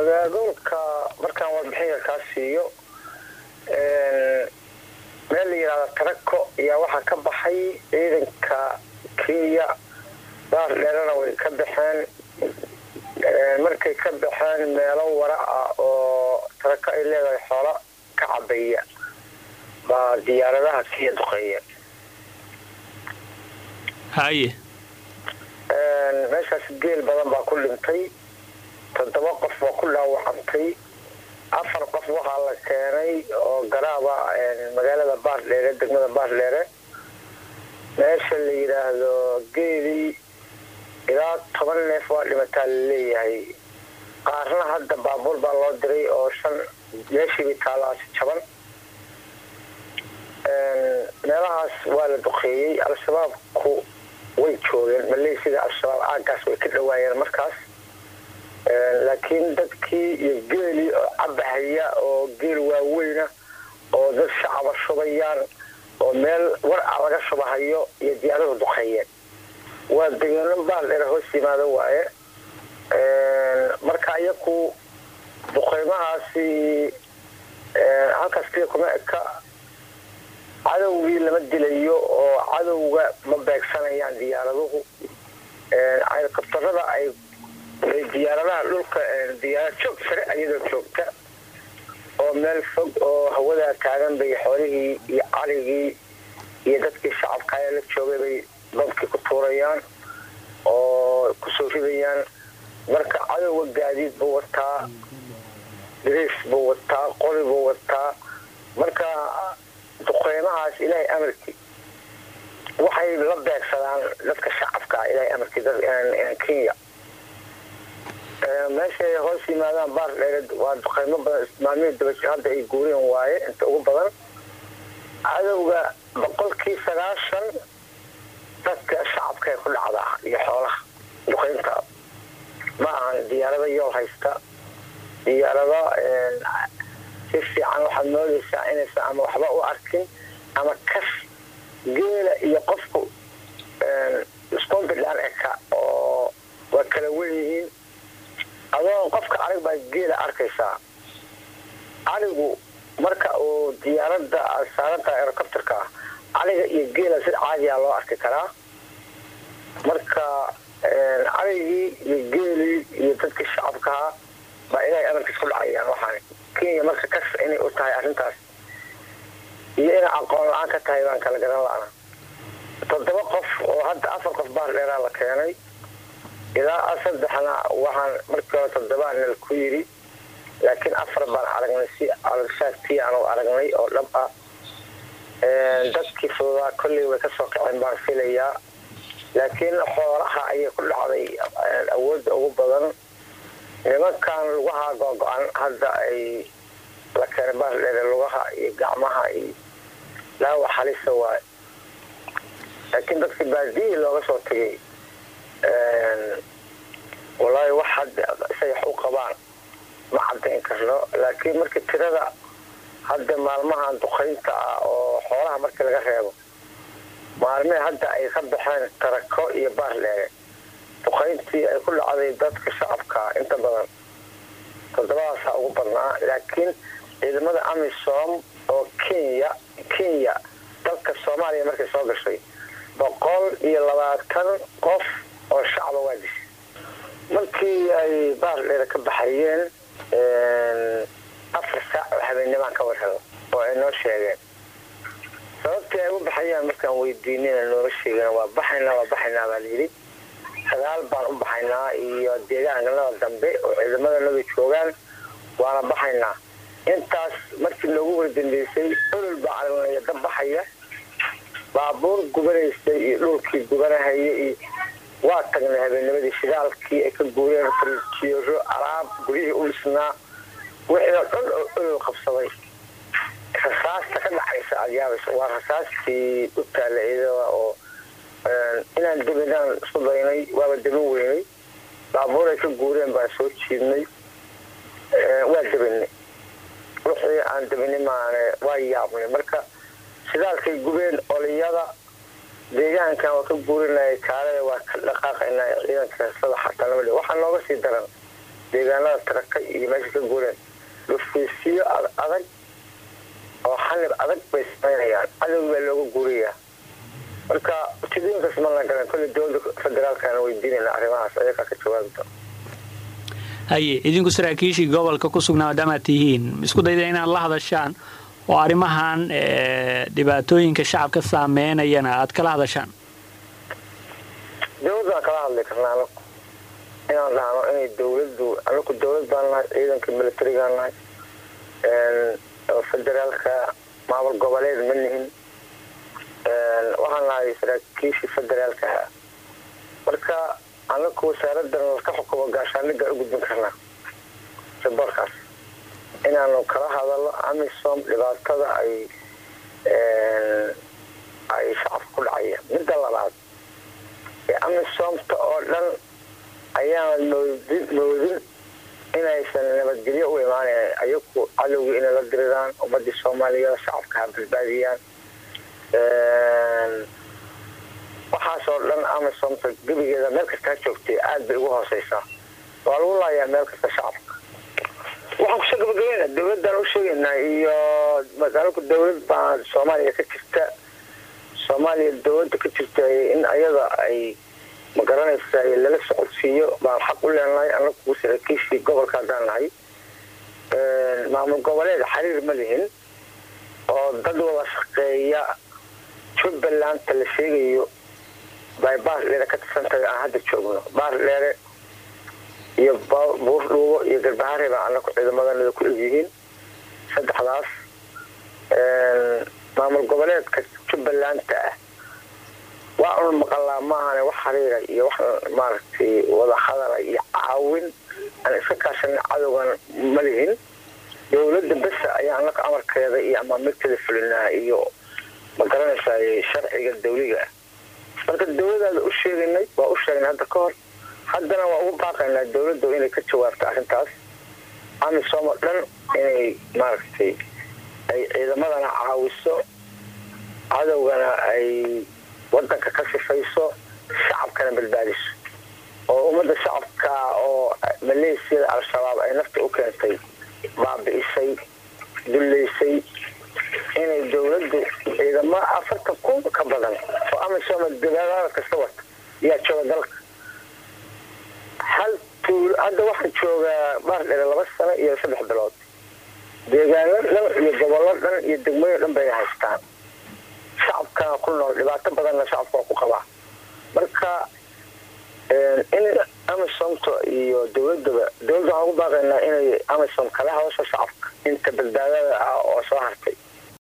magaalooyinka markaan warbixinka kaa siiyo meel la yidhahda tarako ayaa waxaa ka baxay ciidanka kenya baar dheerana way ka baxeen markay ka baxeen meelo wara ah oo tarako ay leedahay xoolo ka cabaya baa diyaaradaha kenya duqeeyeen haye meeshaas geel badan baa ku dhintay toddoba qof baa ku dhaawacantay afar qof waxaa la keenay oo garaaba magaalada baardheere degmada baardheere meesha la yidhaahdo geelii ilaa toban neef waa dhimataa laleeyahay qaarna hadda baabuur baa loo diray oo shan meeshiiba taalaasi jaban meelahaas waa la duqeeyey al-shabaabku way joogeen maleysida al-shabaab aagaas way ka dhawaayeen markaas laakiin dadkii iyo geelii oo cabahaya oo geel waaweyna oo dad shacaba shubayaan oo meel war a laga shubahayo iyo diyaaradu duqeeyeen waa degeeno baaldheer hoos yimaado waaye marka iyaku duqeymahaasi halkaas kaliya kuma eka cadowgii lama dilayo oo cadowga ma beegsanayaan diyaaraduhu helikobtarada ay diyaaradaha dhulka diyaarad joog sare ayadoo joogta oo meel fog oo hawadaa taagan bay xoolihii iyo carigii iyo dadkii shacabkaaya la joogay bay babkii ku tuurayaan oo kusoo ridayaan marka cadowga gaadiid buu wataa diriis buu wataa qori buu wataa marka duqeymahaas ilaahay amarkii waxay la beegsadaan dadka shacabka ilaahay amarkii kenya meeshay hoos yimaadaan baar dheere waa duqeymo badan maalmihii dabaji hadda ay guureen waaye inta ugu badan cadowga boqolkii sagaashan dadka shacabka ay ku dhacdaa iyo xoolaha duqeynta ma ahan diyaarado yool haysta diyaarado si fiican waxaad moodaysaa inaysan ama waxba u arkin ama kas geela iyo qofku scombilan eka oo waa kala wen yihiin adoo qofka arig baa geela arkaysaa arigu marka uu diyaarada saaranta herocopterka ah ariga iyo geela si caadiyaa loo arki karaa marka arigii iyo geelii iyo dadkii shacabkaha baa ilaahay amarkiis ku dhacayaan waxaan kenya marka kas inay u tahay arrintaas iyo inay aqoon la-aan ka tahay baan kala garan la-ana toddoba qof oo hadda afar qof baar dheeraa la keenay ilaa saddexna waxaan markii hore toddobaa nal ku yidhi laakiin afar baan aragnay si alshaagtii aanu aragnay oo dhab ah dadkii fududaa kolley way kasoo kaceen baan filayaa laakiin xoolaha ayay ku dhacday awoodda ugu badan nimankan lugaha googo-an hadda ay la keenay baardheere lugaha iyo gacmaha iyo laawa halisa waay laakiin dadkii baadiyihii looga soo tegay walaahi wax hadda say wax u qabaan ma cadayn karno laakiin markii tirada hadda maalmahan duqaynta ah oo xoolaha markii laga reebo maalmihii hadda ay ka baxeen tarako iyo baardheere duqayntii ay ku dhacday dadka shacabka inta badan toddobadaasaa ugu badnaa laakiin ciidamada amisom oo kenya kenya dalka soomaaliya markay soo gashay boqol iyo labaatan qof oo shacaba waa dishay markii ay baardheere ka baxayeen afar saac oo habeennimaan ka warhelo oo ay noo sheegeen sababtii ay u baxayaan markaan weydiinina nooga sheegana waa baxaynaa waa baxaynaa baa layidhi sagaal baan u baxaynaa iyo deegaankanada dambe oo ciidamadanaga joogaan waana baxaynaa intaas markii loogu wardambeysay olol baa aragnaya dab baxaya baabuur gubanaysay iyo dhulkii gubanahaya iyo waa tagnay habeennimadii shidaalkii ay ka guureen frijiero alaab guryihii u dhisnaa wixii oo dhan oo olol qabsaday rasaasta ka dhacaysa aad yaabaysa waa rasaastii u taalla ciidada oo inaan debinaan isku daynay waaba deban weynay baabuur ay ka guureen baan soo jiidnay waa debinay wixii aan debinay maane waa yaabnay marka shidaalkay gubeen oliyada deegaankan waa ka guurinaya kaalada waa ka dhaqaaqaynaa ciidanka heesada xataa waxaa nooga sii daran deegaanada taraka iyo meesha ka guureen dhufiisiyo adag oo xalib adag bay samaynayaan cadow baa looga guurayaa marka ujeedooyinkaas ma la garan kolley dowladda federaalkana weydiinayna arrimahaas ayagaa ka jawaabta haye idinku saraakiishii gobolka ku sugnaa maadaamaad tihiin isku dayda inaad la hadashaan oo arrimahan dhibaatooyinka shacabka saameynayana aad kala hadashaan dowladdaan kala hadli karnaa anaku inaan dhahno inay dowladdu anaku dowlad baan nahay ciidanka militarigaan nahay federaalka maamul goboleed ma nihin waxaan nahay saraakiishii federaalka marka anaku wasaaradan ka xukumo gaashaaniga u gudbin karnaa saboorkaas inaanu kala hadalno amisom dhibaatada ay ay shacabka ku dhacaya midda labaad amisomta oo dhan ayaan moodin inaysan nabadgelyo u imaanayn ayagu cadowgii inay la diriraan ummadii soomaaliyeed shacabka ha badbaadiyaan waxaasoo dhan amisomta gebigeeda meel kastaa joogtay aada bay ugu hooseysaa waa lagu laayaa meel kasta shacabka waxaan kusoo gabagabayna dowladaan u sheegaynaa iyo magaalku dowlad baa soomaaliya ka jirta soomaaliya dowladda ka jirta in ayada ay magaranaysa lala socodsiiyo baan xaq u leenahay anagu saraakiishii gobolka haddaan nahay maamul goboleed xiriir ma lihin oo dad wada shaqeeya jubbalanta la sheegayo bay baardheere ka tirsantahay aan hadda joogno baardheere iyo buurdhuubo iyo garbahare baa anaku ciidamadana ku egyihiin saddexdaas maamul goboleedka jubbalanta ah waa un maqalaa maahane wax xiriira iyo wax maaragtay wada hadala iyo caawin aan iska kaashana cadowgan ma lihin dowladda besa ayaa anaga amarkeeda iyo amaamirteeda fulinaa iyo ma garanaysaa sharciga dawliga ah marka dowladaada u sheegaynay waa u sheegnay hadda ka hor haddana waa ugu baaqaynaa dowladda inay ka jawaabto arrintaas amisom oo dhan inay maaragtay ay ciidamadana caawiso cadowgana ay wadanka ka sifayso shacabkana badbaadiso oo ummadda shacabka oo maleesiyada al-shabaab ay nafta u keentay baabi'isay dullaysay inay dowladdu ciidamo afartan kun ka badan oo amisom dagaalada kasta wata yaa jooga dalka hal tuul hadda waxaa joogaa baardhere laba sano iyo saddex bilood deegaano dhan iyo gobollo dhan iyo degmooyin dhan bayna haystaan shacabkana ku nool dhibaato badanna shacabka waa ku qabaa marka in amisomta iyo dowladaba dowladda waxaan ugu baaqaynaa inay amisom kala hadasho shacabka inta badbaadada